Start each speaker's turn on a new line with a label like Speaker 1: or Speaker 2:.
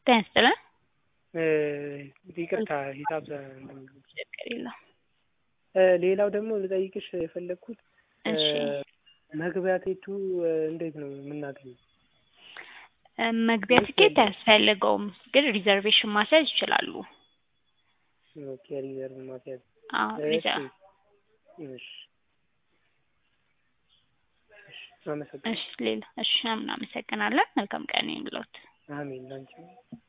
Speaker 1: ጤና ይስጥልን።
Speaker 2: እ ይቅርታ ሂሳብ
Speaker 1: ችግር የለውም።
Speaker 2: እ ሌላው ደግሞ ልጠይቅሽ የፈለግኩት እ
Speaker 1: እሺ
Speaker 2: መግቢያ ቲኬቱ እ እንዴት ነው የምናገኘው?
Speaker 1: እ መግቢያ ትኬት አያስፈልገውም፣ ግን ሪዘርቬሽን ማስያዝ ይችላሉ።
Speaker 2: ኦኬ ሪዘርቭ ማስያዝ
Speaker 1: አዎ
Speaker 2: እሺ
Speaker 1: ሪዘርቭ
Speaker 2: እሺ እሺ አመሰግናለሁ።
Speaker 1: እሺ ሌላ እሺ እናመሰግናለን። መልካም ቀን ይሁንልዎት።
Speaker 2: አሜን ላንቺ